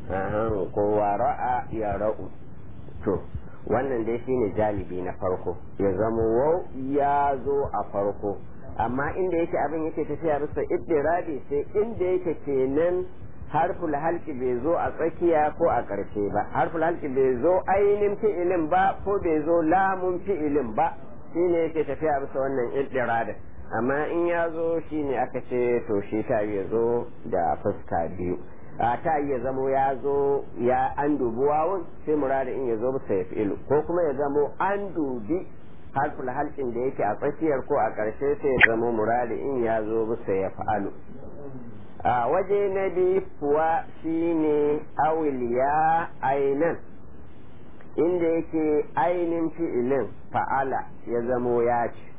ko wara'a ya ra'u to wannan dai shine jalibi na farko ya zama wau ya zo a farko amma inda yake abin yake tafiya bisa iddirabi sai inda yake kenan harful halki bai zo a tsakiya ko a ƙarshe ba harful halki bai zo ainihin fi'ilin ba ko bai zo lamun fi'ilin ba shine yake tafiya bisa wannan iddirabin amma in ya zo shine aka ce to shi ta ya zo da fuska biyu a ta iya zamo ya zo ya an dubi wawun sai murari in ya zo bisa ya fi'ilu ko kuma ya zamo an dubi harful halkin da yake a tsakiyar ko a ƙarshe sai ya zamo murari in ya zo bisa ya fa'alu a waje na biyu kuwa shine awil ya ainan inda yake ainin fi'ilin fa'ala ya zamo ya ci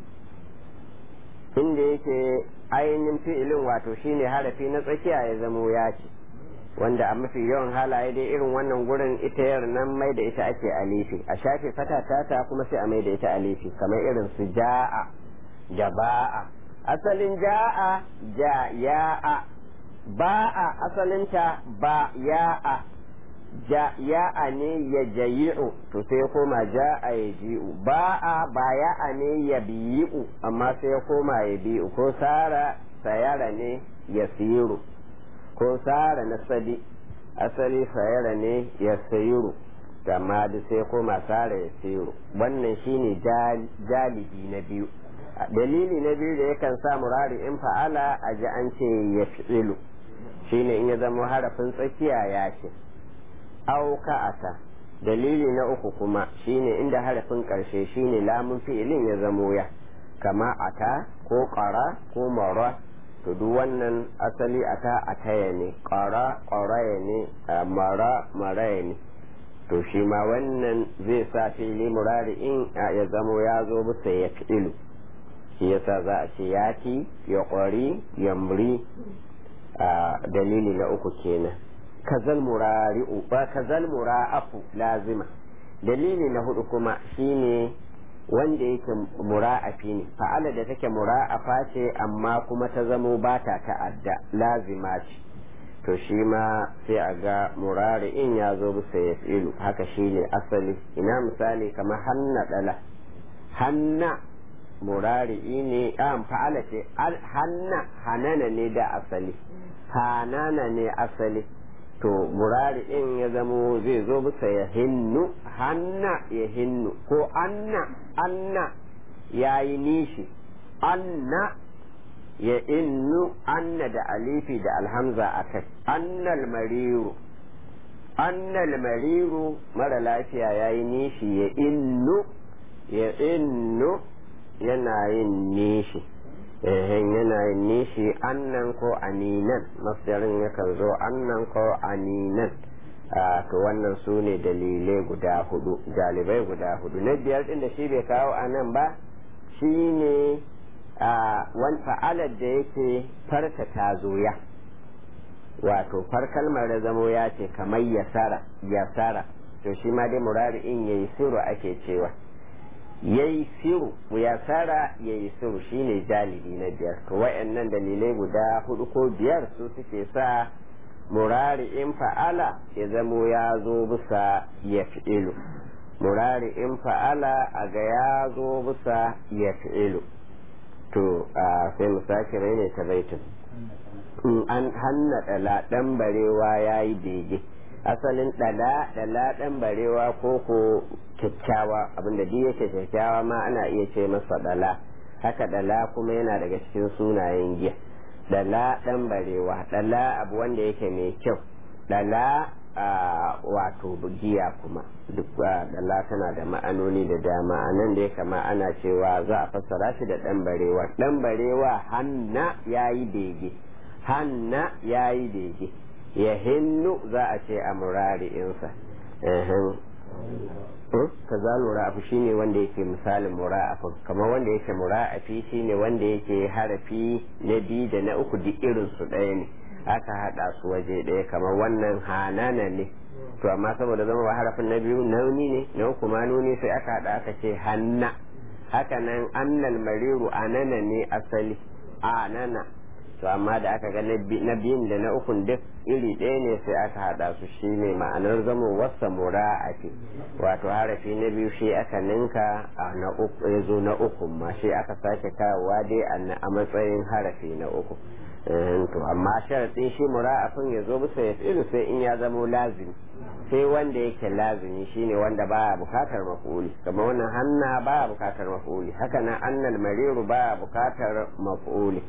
inda yake ainin fi'ilin wato shine harafi na tsakiya ya zamo ya ci wanda a mafi yawan halaye dai irin wannan gurin ita yar nan mai da ita ake alifi a shafe fata tata kuma sai a mai da ita alifi kamar irin su ja'a jaba'a asalin ja'a ja ya'a ba'a asalinta ba ya'a ja ya'a ne ya jayi'u to sai ya koma ja'a ya ji'u ba'a ba ya'a ne ya biyi'u amma sai ya koma ya bi'u ko sara sayara ne ya siru ko sara na sadi asali sayara ne ya sayiru amma da sai ya koma sara ya siru wannan shine jalibi na biyu dalili na biyu da yakan sa murari in fa'ala a ji an ce ya fi'ilu shine in ya zama harafin tsakiya ya ce auka'ata dalili na uku kuma shine inda harafin karshe shine lamun fi'ilin ya zamo ya kama ata ko ƙara ko mara to duk wannan asali ata ataya ne ƙara ƙaraya ne mara maraya ne to shi ma wannan zai sa fili murari in ya zamo ya zo bisa ya fi'ilu shi yasa za a ce yaki ya ƙwari yamri a dalili na uku kenan kazal murari'u ba kazal mura'afu lazima dalili na hudu kuma shine wanda yake mura'afi ne fa'ala da take mura'afa ce amma kuma ta zamo ba ta ta'adda lazima ce to shi ma sai a ga murari'in ya zo bisa ya filu haka shine asali ina misali kamar hanna dala hanna murari'i ne an fa'ala ce hanna hanana ne da asali hanana ne asali to murari'in ya zamo zai zo bisa ya hinnu hanna ya hinnu ko anna anna ya yi nishi anna ya innu anna da alifi da alhamza a kai annal mariru annal mariru mara lafiya ya yi nishi ya innu ya innu yana yin nishi ehen yana yin nishi annan ko aninan masdarin yakan zo annan ko aninan to wannan su ne dalilai guda hudu jalibai guda hudu na biyar din da shi bai kawo a nan ba shi ne wani fa'alar da yake farka ta zoya wato far kalmar da zamo ya ce kamar yasara yasara to shi ma dai murari in yayi siru ake cewa yayi siru ya tsara yayi siru shine jalibi na biyar to wayannan dalilai guda hudu ko biyar su suke sa murari in fa'ala ya zamo ya zo bisa ya fi'ilu murari in fa'ala a ga ya zo bisa ya fi'ilu to sai mu sake raine ta baitin an hanna dala dan barewa yayi bege asalin dala dala dan barewa ko ko kyakkyawa abinda duk yake kyakkyawa ma ana iya ce masa dala haka dala kuma yana daga cikin sunayen giya dala dan barewa dala abu wanda yake mai kyau dala wato giya kuma duk dala tana da ma'anoni da dama a nan da ya kama ana cewa za a fassara shi da dan barewa dan barewa hanna yayi bege hanna yayi bege ya hinnu za a ce a murari'insa ka za mura'afu shine wanda yake misalin mura'afin kamar wanda yake mura'afi shine wanda yake harafi na biyu da na uku duk irin su ɗaya ne aka haɗa su waje ɗaya kamar wannan hanana ne to amma saboda zama ba harafin na biyu nauni ne na uku ma nuni sai aka haɗa aka ce hanna haka nan annal mariru anana ne asali anana to amma da aka ga na biyun da na ukun duk iri ɗaya ne sai aka haɗa su shi ne ma'anar zama wasa mura'ati wato harafi na biyu shi aka ninka a na uku ya zo na uku ma shi aka sake kawowa dai a matsayin harafi na uku to amma sharaɗin shi mura'afin ya zo bisa ya fi'ilu sai in ya zamo lazimi sai wanda yake lazimi shine wanda baya bukatar maf'uli kamar wannan hanna baya bukatar maf'uli haka nan annal mariru baya bukatar maf'uli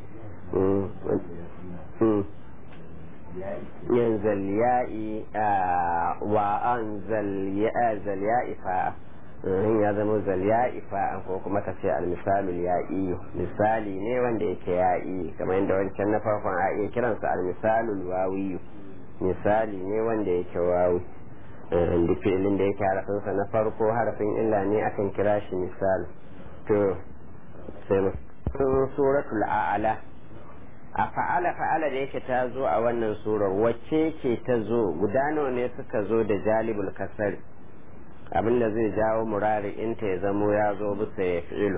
yin zalya'i wa an zalya'i fa'a ya zama zalya'i fa'a ko kuma ka ce almisalul ya'i misali ne wanda yake ya'i kamar yadda wancan na farkon a iya kiransa almisalul wawiyu misali ne wanda yake wawi da fi'ilin da yake harafinsa na farko harafin illa ne akan kira shi misali to sai suratul a'ala a fa'ala fa'ala da yake ta zo a wannan surar wacce ce ta zo guda nawa ne suka zo da jalibul kasari abinda zai jawo murari inta ya zamo ya zo bisa ya fi'ilu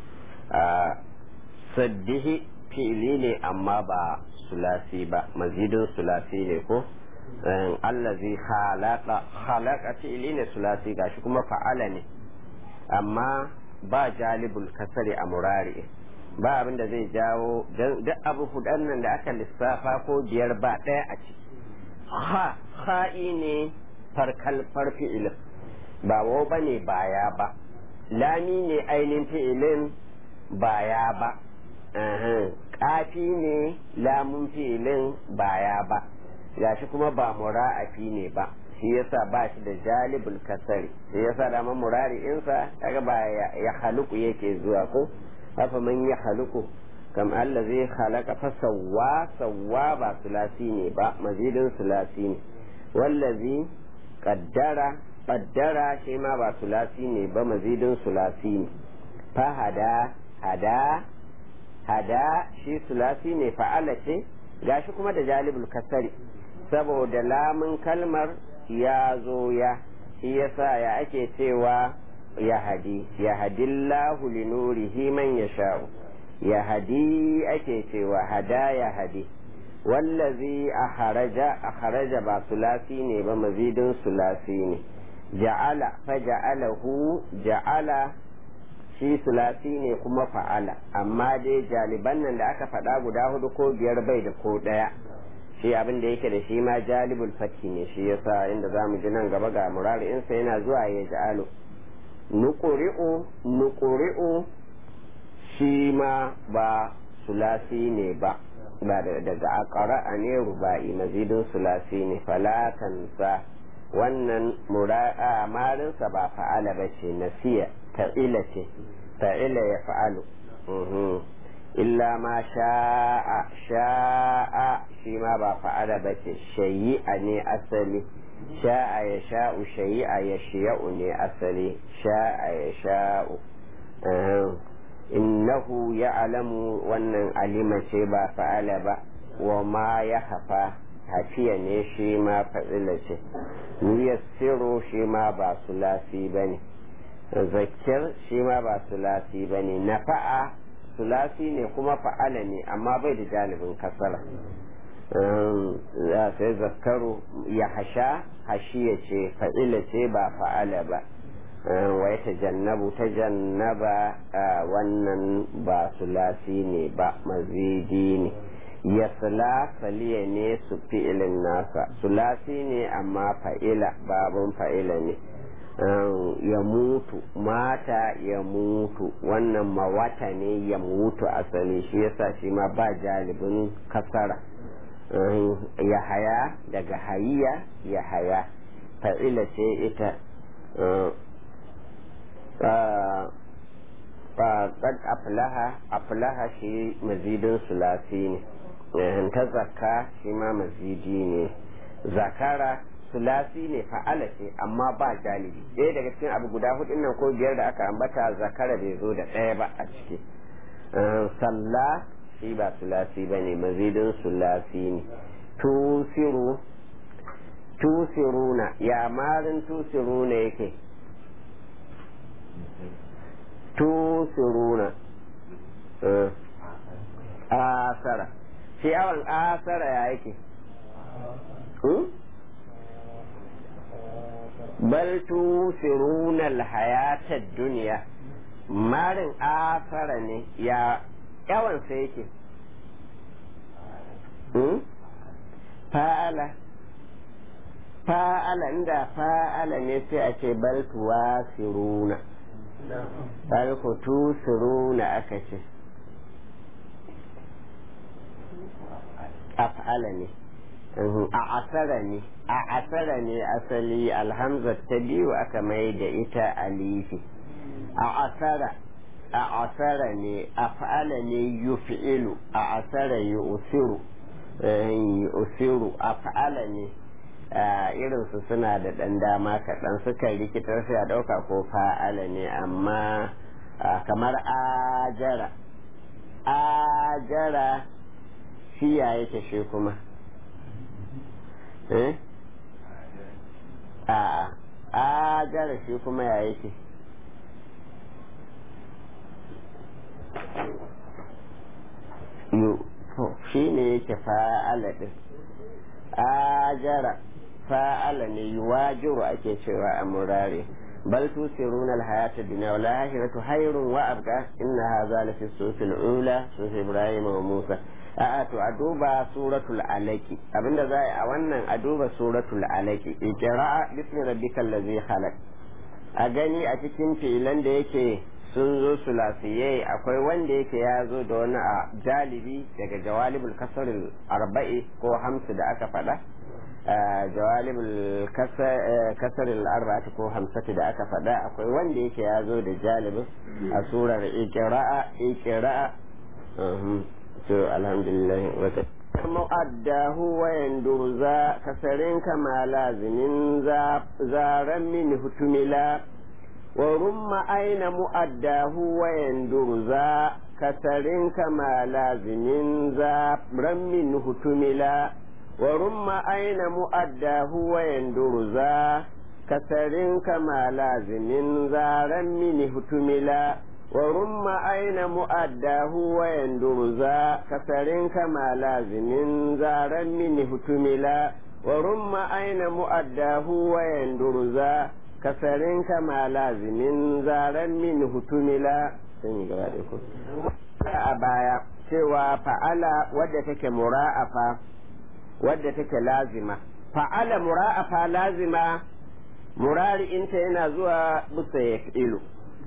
a saddihi fi'ili ne amma ba sulasi ba mazidin sulasi ne ko allazi khalaqa khalaqa fi'ili ne sulasi gashi kuma fa'ala ne amma ba jalibul kasari a murari ba abin da zai jawo duk abu hudan nan da aka lissafa ko biyar ba ɗaya a ciki ha ha'i ne farkal fi'ilin ba wo ba ne baya ba lami ne ainihin fi'ilin baya ba ƙafi ne lamun fi'ilin baya ba gashi kuma ba mura'afi ne ba shi yasa ba shi da jalibul kasari shi yasa da murari insa kaga ba ya haluku yake zuwa ko haka man ya haluku kam Allah zai halaka fa sawwa sawwa ba sulasi ne ba mazidin sulasi ne wallazi qaddara qaddara shi ma ba sulasi ne ba mazidin sulasi ne fa hada hada hada shi sulasi ne fa'ala ce gashi kuma da jalibul kasari saboda lamun kalmar ya zo ya shi yasa ya ake cewa ya hadi ya hadillahu li nurihi man yasha'u ya hadi ake cewa hada ya hadi wallazi akharaja akharaja ba sulasi ne ba mazidin sulasi ne ja'ala fa ja'alahu ja'ala shi sulasi ne kuma fa'ala amma dai jaliban nan da aka faɗa guda hudu ko biyar bai da ko ɗaya shi abin da yake da shi ma jalibul fakki ne shi yasa inda zamu ji nan gaba ga murari'insa yana zuwa ya ja'alu nuqri'u nuqri'u shi ma ba sulasi ne ba ba daga aqra'a ne ruba'i mazidin sulasi ne falatansa wannan mura'a marinsa ba fa'ala ba ce nasiya ta'ila ce ta'ila ya fa'alu illa ma sha'a sha'a shi ma ba fa'ala ba ce shayi'a ne asali sha'a ya sha'u shayi'a ya shiya'u ne asali sha'a ya sha'u innahu ya alamu wannan alima ce ba fa'ala ba wa ma ya hafa hafiya ne shi ma fa'ila ce niyassiru shi ma ba sulasi ba ne zakir shi ma ba sulasi ba ne nafa'a sulasi ne kuma fa'ala ne amma bai da jalibin kasara sai zakaru ya hasha hashiya ce fa'ila ce ba fa'ala ba wai ta jannabu ta jannaba wannan ba sulasi ne ba mazidi ne ya saliya ne su fi'ilin nasa sulasi ne amma fa'ila babun fa'ila ne ya mutu mata ya mutu wannan mawata ne ya mutu asali shi yasa shi ma ba jalibin kasara ya haya daga hayiya ya haya fa'ila ce ita qad aflaha aflaha shi mazidin sulasi ne ta zakka shi ma mazidi ne zakara sulasi ne fa'ala ce amma ba jalibi ɗaya daga cikin abu guda hudun nan ko biyar da aka ambata zakara bai zo da ɗaya ba a ciki salla shi ba sulasi ba ne mazidin sulasi ne tusiru tusiruna ya marin tusiruna yake tusiruna asara shi awon asara ya yake bal tusiruna alhayata duniya marin asara ne ya yawan sa yake fa'ala fa'ala inda fa'ala ne sai a ce bal tuwasiruna bal ku tusiruna aka ce af'ala ne a asara ne a asara ne asali alhamza ta biyu aka mai da ita alifi a asara a asara ne af'ala ne yuf'ilu a asara yu'siru yu'siru af'ala ne irinsu suna da ɗan dama kaɗan suka rikitar sai a ɗauka ko fa'ala ne amma kamar ajara ajara shi ya yake shi kuma eh a ajara shi kuma ya yake shi ne yake fa'ala ɗin ajara fa'ala ne yuwajiru ake cewa a murare bal tusiruna alhayata dunya wal akhiratu khairun wa abqa inna hadha la fi sufil ula sufi ibrahim wa musa a'a to a duba suratul alaki abinda za a wannan a duba suratul alaki iqra bismi rabbikal ladzi khalaq a gani a cikin filan da yake sun zo sulasiye akwai wanda yake ya zo da wani a jalibi daga jawalibul kasaril arba'i ko hamsu da aka faɗa jawalibul kasaril arba'ati ko hamsati da aka faɗa akwai wanda yake ya zo da jalibin a surar ikira'a ikira'a to alhamdulillah wata mu'addahu wa yandur za kasarin kama lazimin zaren min hutumila ورم أين مؤداه ويندر ذا كسر كما لازم ذا رم منه تملا ورم أين مؤداه ويندر ذا كسر كما لازم ذا رم منه تملا ورم أين مؤداه ويندر ذا كسر كما لازم ذا رم منه تملا ورم أين مؤداه ويندر ذا kasarin kama lazimin zaren min hutumila sun yi gaba da ku a baya cewa fa'ala wadda take mura'afa wadda take lazima fa'ala mura'afa lazima murari'inta yana zuwa bisa ya ilu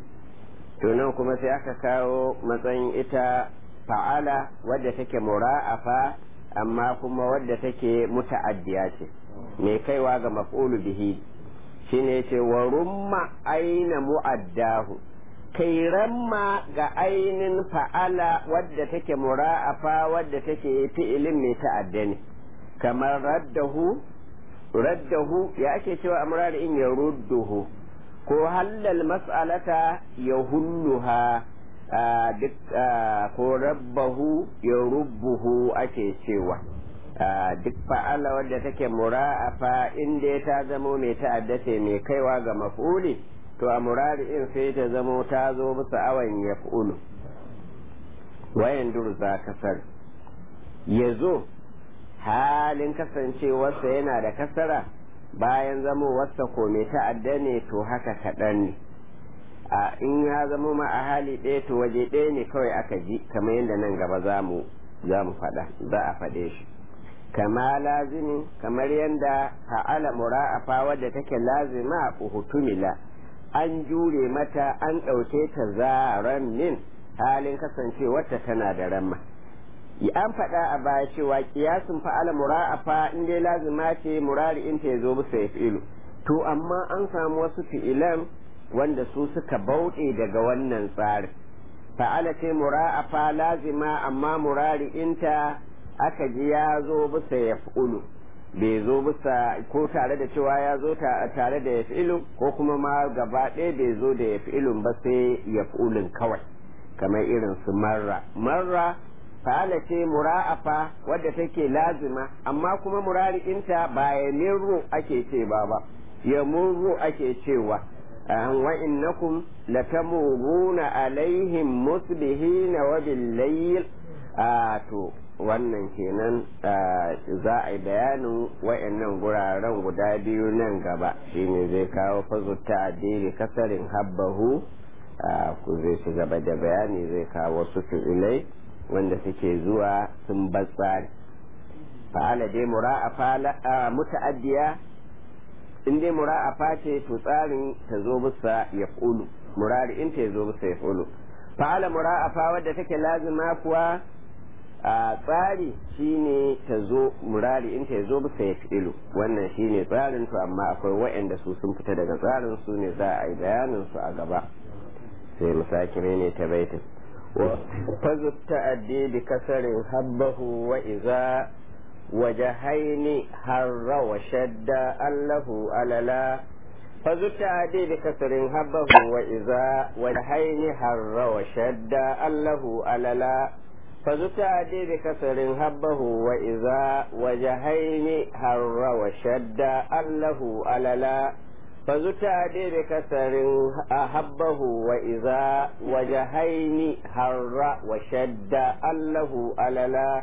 nan kuma sai aka kawo matsayin ita fa'ala wadda take mura'afa amma kuma wadda take muta'addiya ce mai kaiwa ga maf'ulu bihi shine ce wa rumma aina mu'addahu kai ramma ga ainin fa'ala wadda take mura'afa wadda take fi'ilin mai ta'adda ne kamar raddahu raddahu ya ake cewa amrar in ya rudduhu ko hallal mas'alata ya hulluha duk ko rabbahu ya rubbuhu ake cewa duk fa'ala wadda take mura'afa inda ta zamo mai ta'addace mai kaiwa ga maf'uli to a murari'in sai ta zamo ta zo bisa awan ya fulu wayan durza kasar ya zo halin kasancewarsa yana da kasara bayan zamo wasa ko mai ta'adda ne to haka kaɗan ne a in ya zamo ma a hali ɗaya to waje ɗaya ne kawai aka ji kamar yadda nan gaba za mu faɗa za a faɗe shi kama lazimi kamar yadda fa'ala mura'afa wadda take lazima uhutumila an jure mata an ɗauke ta zaran min halin kasancewarta tana da ramma an faɗa a baya cewa kiyasin fa'ala mura'afa in dai lazima ce murari in ta zo bisa ya fi'ilu to amma an samu wasu fi'ilan wanda su suka bauɗe daga wannan tsarin fa'ala ce mura'afa lazima amma murari inta aka ji ya zo bisa ya fi'ulu bai zo bisa ko tare da cewa ya zo tare da ya fi'ilun ko kuma ma gaba ɗaya bai zo da ya fi'ilun ba sai ya fi'ulun kawai kamar irin su marra marra fa'ala ce mura'afa wadda take lazima amma kuma murari'inta ba ya mirru ake ce ba ba ya murru ake cewa wa innakum latamuruna alaihim musbihina wa bil layl to wannan kenan za a yi bayanin wa'annan guraren guda biyu nan gaba shine zai kawo fazo ta addini kasarin habbahu ku zai ci gaba da bayani zai kawo wasu fi'ilai wanda suke zuwa sun batsari fa'ala dai mura'afa muta'addiya in dai mura'afa ce to tsarin ta zo bisa ya fulu murari in ta zo bisa ya fulu fa'ala mura'afa wadda take lazima kuwa a tsari shine ta zo murari in ta zo bisa ya fi'ilu wannan shine tsarin to amma akwai waɗanda su sun fita daga tsarin su ne za a yi bayanin su a gaba sai mu sake ne ta baitin wa fazu ta'addi bi kasarin habbahu wa iza وجهين هر وشد أله أللا فذو التعدي بكسر هبه وإذا وجهين هر وشد أله أللا فذو التعدي بكسر هبه وإذا وجهين هر وشد أله أللا فذو التعدي بكسر هبه وإذا وجهين هر وشد أله أللا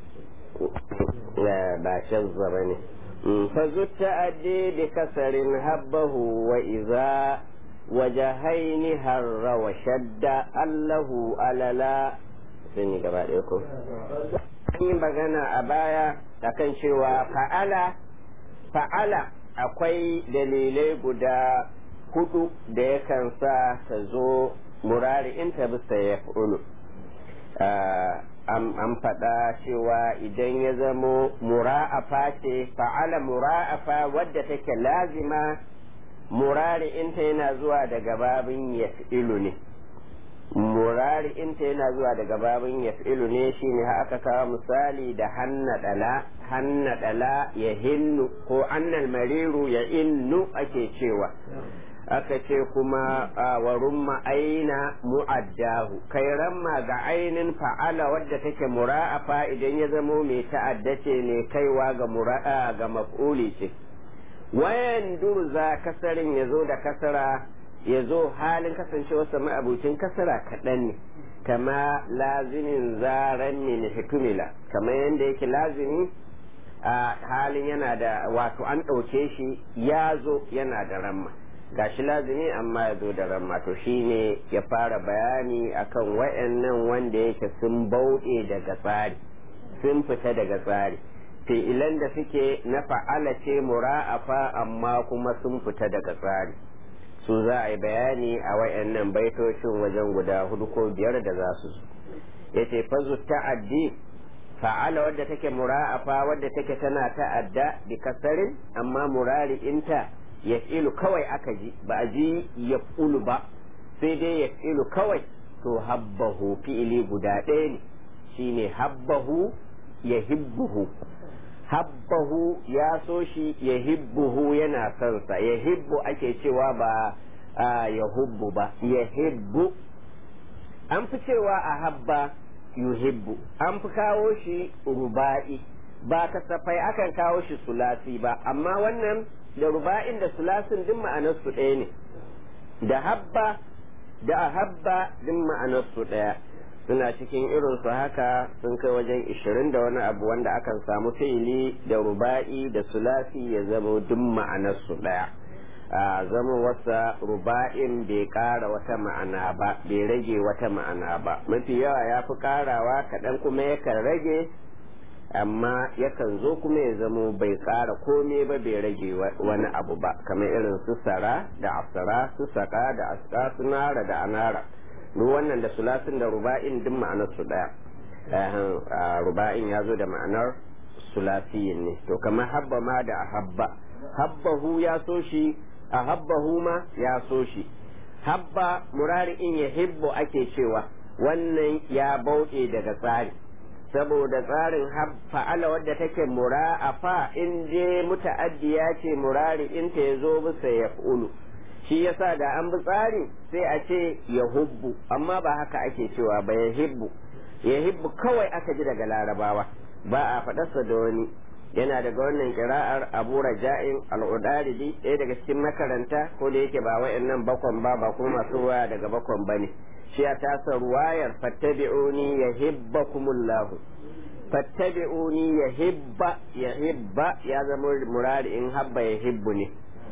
لا باشز بني فذو التأدي بكسر هبه وإذا وجهين هر وشد أله أللا سني قبالكم yi magana a baya akan cewa fa'ala fa'ala akwai dalilai guda hudu da yakan sa ta zo murari in ta bisa ya an faɗa cewa idan ya zamo mura'afa ce fa'ala mura'afa wadda take lazima murari inta yana zuwa daga babin yaf'ilu ne murari inta yana zuwa daga babin yaf'ilu ne shine aka kawo misali da hanna dala hanna dala ya hinnu ko annal mariru ya innu ake cewa aka ce kuma wa rumma aina mu'addahu kai ramma ga ainin fa'ala wadda take mura'afa idan ya zamo mai ta'addace ne kaiwa ga mura'a ga maf'uli ce wayan durza kasarin ya zo da kasara ya zo halin kasancewarsa ma'abucin kasara kaɗan ne kama lazimin zaren min hikumila kama yadda yake lazimi a halin yana da wato an ɗauke shi ya zo yana da ramma gashi lazimi amma ya zo da ramma to shine ya fara bayani akan wayannan wanda yake sun bauɗe daga tsari sun fita daga tsari fi'ilan da suke na fa'ala ce mura'afa amma kuma sun fita daga tsari su za a yi bayani a wayannan baitocin wajen guda hudu ko biyar da za su zo yace fazu ta'addi fa'ala wadda take mura'afa wadda take tana ta'adda bi kasarin amma murari inta yaf'ilu kawai aka ji ba a ji yaf'ulu ba sai dai yaf'ilu kawai to habbahu fi'ili guda ɗaya ne shine habbahu yahibbuhu habbahu ya so shi yahibbuhu yana son sa yahibbu ake cewa ba yahubbu ba yahibbu an fi cewa a habba yuhibbu an fi kawo shi ruba'i ba kasafai akan kawo shi sulasi ba amma wannan da ruba'in da sulasin din ma'anarsu ɗaya ne da habba da ahabba din ma'anarsu ɗaya suna cikin irin su haka sun kai wajen ishirin da wani abu wanda akan samu fi'ili da ruba'i da sulasi ya zama duk ma'anarsu ɗaya a zama wasa ruba'in bai ƙara wata ma'ana ba bai rage wata ma'ana ba mafi yawa ya fi ƙarawa kaɗan kuma yakan rage amma yakan zo kuma ya zamo bai ƙara kome ba bai rage wani abu ba kamar irin su sara da asara su saka da aska su nara da anara duk wannan da sulasin da ruba'in duk ma'anar su daya ruba'in ya zo da ma'anar sulasiyin ne to kamar habba ma da ahabba habbahu ya so shi ahabbahu ma ya so shi habba murari'in ya hibbo ake cewa wannan ya bauɗe daga tsari saboda tsarin fa'ala wadda take mura'afa in je muta'addiya ce murari in ta ya zo bisa ya ulu shi yasa da an bi tsari sai a ce ya hubbu amma ba haka ake cewa ba ya hibbu ya hibbu kawai aka ji daga larabawa ba a faɗarsa da wani yana daga wannan kira'ar abu raja'in al'udaridi ɗaya daga cikin makaranta ko da yake ba wa'annan bakon ba ba kuma masu waya daga bakon ba ne shi ya tasa ruwayar fattabi'uni ya hibbakumullahu fattabi'uni ya hibba ya hibba ya zama murari in habba ya hibbu ne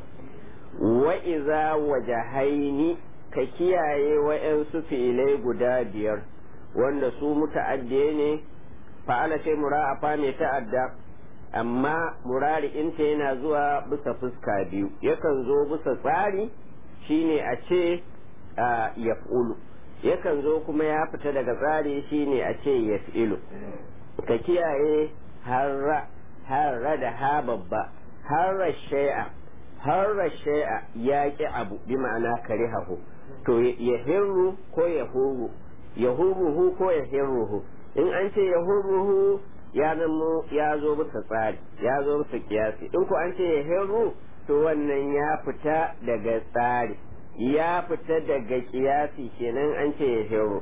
wa iza wajahaini ka kiyaye wa'yansu fi'ilai guda biyar wanda su muta'addiye ne fa'ala ce mura'afa mai ta'adda amma murari inta yana zuwa bisa fuska biyu yakan zo bisa tsari shine a ce ya yakan zo kuma ya fita daga tsari shine a ce ya fi'ilu ka kiyaye harra harra da ha babba harra shay'a harra shay'a ya ki abu bi ma'ana karihahu to ya hirru ko ya huru ya huruhu ko ya hirruhu in an ce ya huruhu ya zamo ya zo bisa tsari ya zo bisa kiyasi in ko an ce ya hirru to wannan ya fita daga tsari ya fita daga kiyasi kenan an ce ya hirru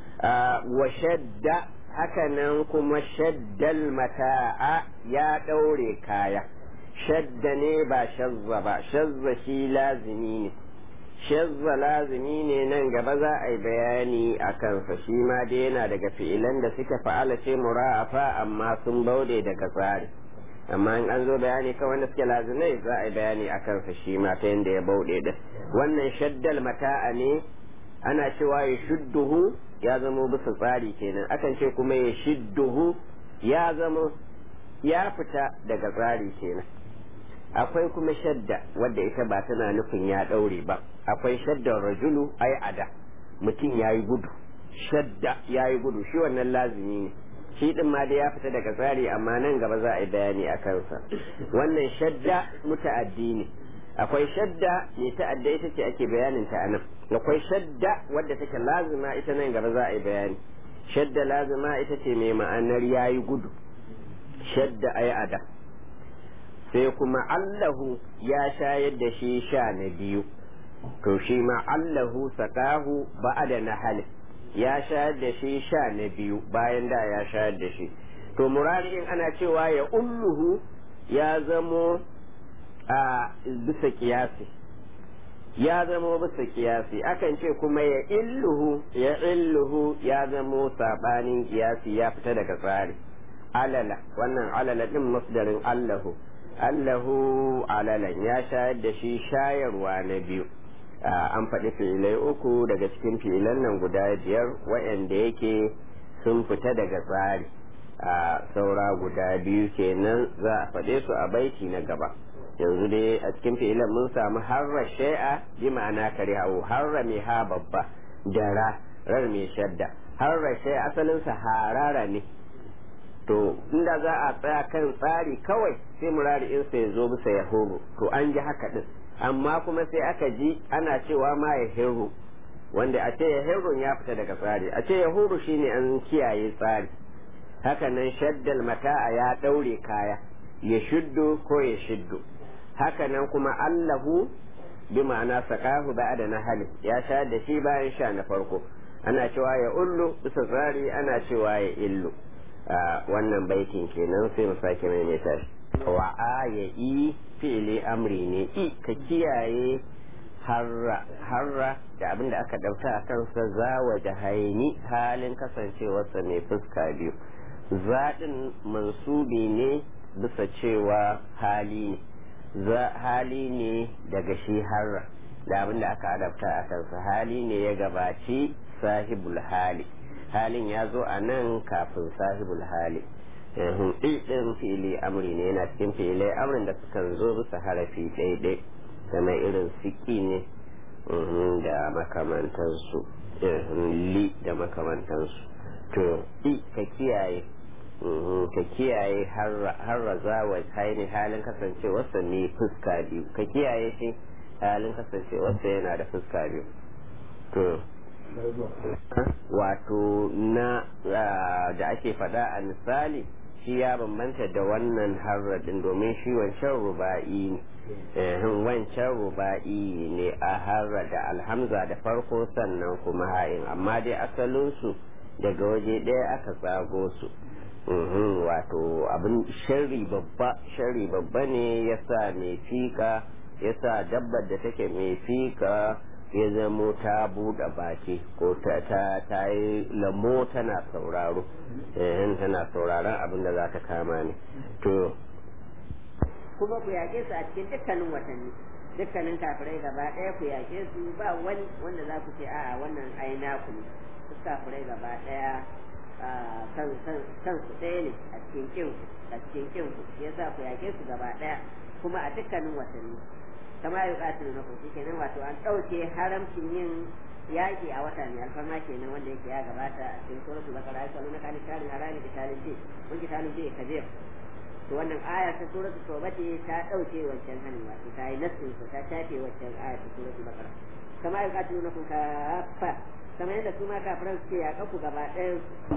wa shadda hakanan kuma shaddal mata'a ya ɗaure kaya shadda ne ba shazza ba shazza shi lazimi ne shazza lazimi ne nan gaba za a yi bayani a kansa shi ma dai yana daga fi'ilan da suka fa'ala ce mura'afa amma sun baude daga tsari amma in an zo bayani kan wanda suke lazimai za a yi bayani a kansa shi ma ta yadda ya bauɗe da wannan shaddal mata'a ne ana cewa ya shudduhu ya zamo bisa tsari kenan akan ce kuma ya shidduhu ya zamo ya fita daga tsari kenan akwai kuma shadda wadda ita ba tana nufin ya ɗaure ba akwai shaddar rajulu ai ada mutum ya yi gudu shadda ya yi gudu shi wannan lazimi ne shi din ma da ya fita daga tsari amma nan gaba za a yi bayani a kansa wannan shadda muta'addi ne akwai shadda mai ta'adda ita ce ake bayanin ta anan akwai shadda wadda take lazima ita nan gaba za a yi bayani shadda lazima ita ce mai ma'anar ya yi gudu shadda ai ada sai kuma allahu ya shayar da shi sha na biyu to shi ma allahu sakahu ba'ada na halin ya shayar da shi sha na biyu bayan da ya shayar da shi to murari'in ana cewa ya ulluhu ya zamo a bisa kiyasi ya zamo bisa kiyasi akan ce kuma ya illuhu ya illuhu ya zamo sabanin kiyasi ya fita daga tsari alala wannan alala din masdarin allahu allahu alalan ya shayar da shi shayarwa na biyu an faɗi fi'ilai uku daga cikin fi'ilan nan guda biyar waɗanda yake sun fita daga tsari a saura guda biyu kenan za a faɗe su a baiti na gaba yanzu dai a cikin fi'ilan mun samu harra shai'a bi ma'ana kare hawo harra mai ha babba da ra rar mai shadda harra shai'a asalinsa harara ne to inda za a tsaya kan tsari kawai sai murari in sai zo bisa ya horo to an ji haka din amma kuma sai aka ji ana cewa ma ya hirru wanda a ce ya hirrun ya fita daga tsari a ce ya huru shine an kiyaye tsari hakanan shaddal mata'a ya daure kaya ya shuddu ko ya shiddu hakanan kuma allahu bi ma'ana sakahu ba'da na hali ya sha da shi bayan sha na farko ana cewa ya ullu bisa tsari ana cewa ya illu wannan baitin kenan sai mu sake maimaita shi wa ya i fi'ili amri ne i ka kiyaye harra harra da abin da aka dauta a kansa za wa jahaini halin kasancewarsa mai fuska biyu zaɗin mansubi ne bisa cewa hali ne hali ne daga shi harra da abin da aka adabta a kansa hali ne ya gabaci sahibul hali halin ya zo a nan kafin sahibul hali ɗin fili amri ne yana cikin filai amrin da sukan zo bisa harafi ɗaiɗai kamar irin siki ne da makamantansu li da makamantansu to i ka kiyaye ka kiyaye har zawa haini halin kasancewarsa ne fuska biyu ka kiyaye shi halin kasancewarsa yana da fuska biyu to wato na da ake faɗa a misali shi ya bambanta da wannan harradin domin shi wancan ruba'i ne wancan ruba'i ne a harra da alhamza da farko sannan kuma ha'in amma dai asalinsu daga waje ɗaya aka tsago su wato abin shari babba shari babba ne ya sa mai fika ya sa dabbar da take mai fika ya zamo ta buɗe baki ko ta ta yi lamo tana sauraro eh tana sauraron abin da za ta kama ne to kuma ku yaƙe su a cikin dukkanin watanni dukkanin kafirai gaba ɗaya ku yaƙe su ba wani wanda za ku ce a'a wannan ai naku ne su kafirai gaba ɗaya kan su ɗaya ne a cikin kin a cikin kin ku shi yasa ku yaƙe su gaba ɗaya kuma a dukkanin watanni kama ya ƙatilu na kusa kenan wato an ɗauke haramcin yin yaƙi a wata mai alfarma kenan wanda yake ya gabata a cikin suratul baqara ya na kana karin harami kitalin ji kun kitalin ji kabir to wannan aya ta suratul tauba ce ta ɗauke wancan hanin wato ta yi nassin ta shafe wancan aya ta suratul baqara kama ya ƙatilu na kuka fa kamar yadda su ma kafiran suke yaƙa ku gaba ɗayan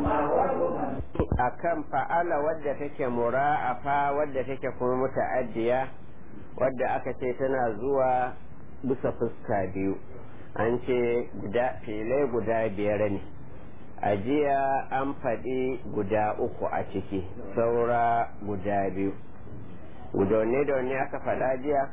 akan fa'ala wadda take mura'afa wadda take kuma muta'addiya wadda aka ce tana zuwa bisa fuska biyu an ce guda filai guda biyar ne a jiya an faɗi guda uku a ciki saura guda biyu gudaune da wani aka faɗa jiya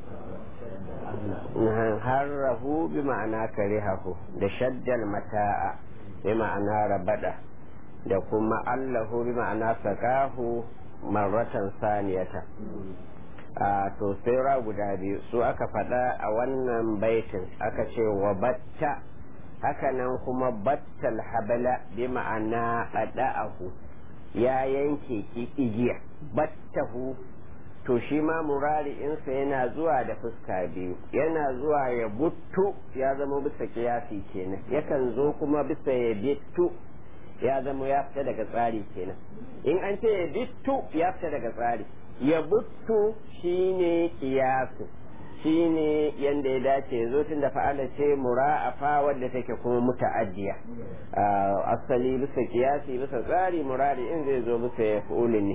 harrahu bi ma'ana karihahu da shaddal mata'a bi ma'ana rabada da kuma allahu bi ma'ana sakahu marratan saniyata a to saura guda biyu su aka faɗa a wannan baitin aka ce wa batta hakanan kuma battal habala bi ma'ana ɗaɗa'ahu ya yanke igiya battahu to shi ma murari'insa yana zuwa da fuska biyu yana zuwa ya buttu ya zama bisa kiyasi kenan yakan zo kuma bisa ya bittu ya zama ya fita daga tsari kenan in an ce ya bittu ya fita daga tsari ya buttu shine kiyasu shine yanda ya dace zo tun da fa'ala ce mura'afa wadda take kuma muta'addiya asali bisa kiyasi bisa tsari murari in zai zo bisa ya ne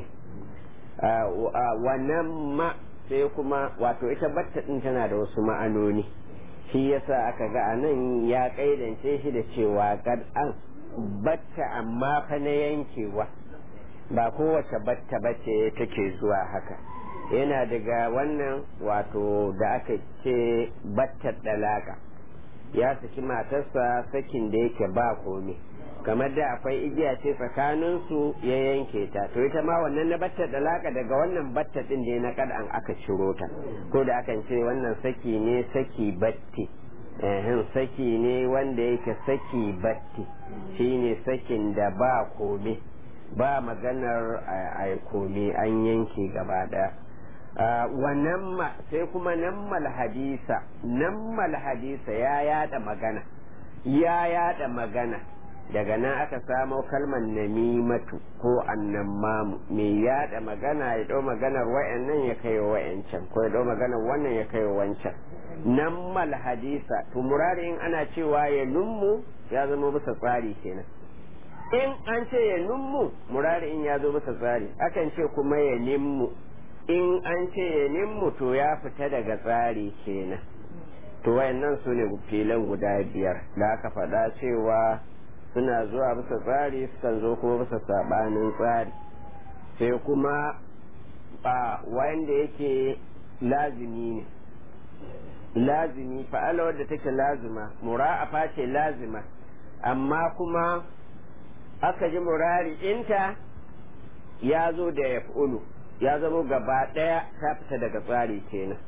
wannan ma sai kuma wato ita batta din tana da wasu ma'anoni shi yasa aka ga anan ya kaidance shi da cewa kad an batta amma fa na yankewa ba kowace batta bace take zuwa haka yana daga wannan wato da aka ce battar dalaka ya saki matarsa sakin da yake ba komai kamar da akwai igiya ce tsakaninsu ya yanke ta to ita ma wannan na batta dalaka daga wannan batta din da na kadan aka ciro ta ko da akan ce wannan saki ne saki batti ehin saki ne wanda yake saki batti shine sakin da ba kome ba maganar a kome an yanke gaba daya wannan ma sai kuma nammal hadisa nammal hadisa ya yada magana ya yada magana daga nan aka samo kalmar namimatu ko annamamu mai yada magana ya dau maganar wayannan ya kai wayancan ko ya dau maganar wannan ya kai wancan nammal hadisa to murari in ana cewa ya nummu ya zama bisa tsari kenan in an ce ya nummu murari in ya zo bisa tsari akan ce kuma ya nimmu in an ce ya nimmu to ya fita daga tsari kenan to wayannan su ne filan guda biyar da aka faɗa cewa suna zuwa bisa tsari sukan zo kuma bisa sabanin tsari sai kuma ba wanda yake lazimi ne lazimi fa'ala wadda take lazima mura'afa ce lazima amma kuma aka ji murari inta ya zo da ya ya zama gaba ɗaya ta fita daga tsari kenan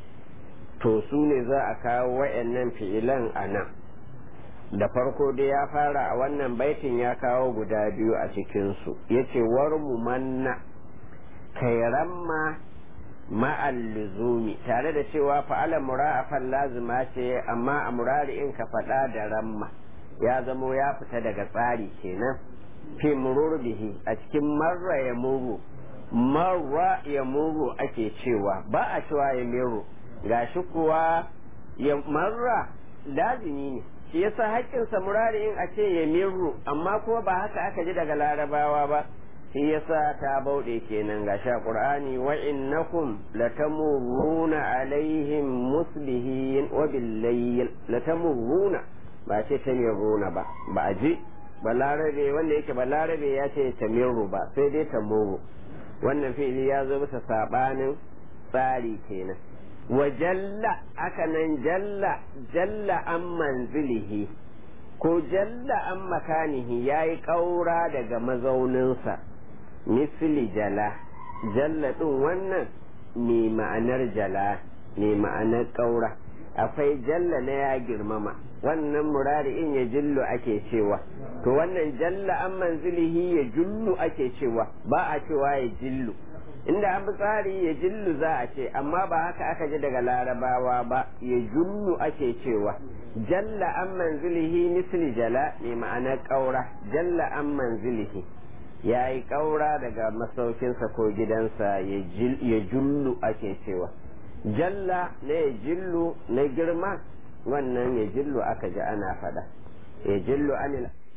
to su ne za a kawo wa'annan fi'ilan a nan da farko dai ya fara a wannan baitin ya kawo guda biyu a cikinsu ya ce warmu manna kairamma ma'al luzumi tare da cewa fa'ala mura'afan lazima ce amma a murari in ka faɗa da ramma ya zamo ya fita daga tsari kenan fi murur bihi a cikin marra ya muru marra ya muru ake cewa ba a cewa ya miru gashi kuwa ya marra lazimi ne shi yasa haƙƙinsa murari in a ce ya miru amma kuma ba haka aka ji daga larabawa ba shi yasa ta bauɗe kenan ga sha qur'ani wa innakum latamurruna alaihim musbihin wa billayl latamurruna ba ce tamirruna ba ba a ji balarabe wanda yake balarabe ya ce tamirru ba sai dai tamuru wannan fi'ili ya zo bisa sabanin tsari kenan wa jalla aka nan jalla jalla an manzilihi ko jalla an makanihi ya yi ƙaura daga mazauninsa misli jala jalla ɗin wannan mai ma'anar jala mai ma'anar ƙaura akwai jalla na ya girmama wannan murari'in ya jullu ake cewa to wannan jalla an manzilihi ya jullu ake cewa ba a cewa ya jillu inda an bi tsari ya jillu za a ce amma ba haka aka ji daga larabawa ba ya jullu ake cewa jalla an manzilihi misli jala mai ma'anar ƙaura jalla an manzilihi ya yi ƙaura daga masaukinsa ko gidansa ya jullu ake cewa jalla na ya jillu na girma wannan ya jillu aka ji ana faɗa ya jillu anil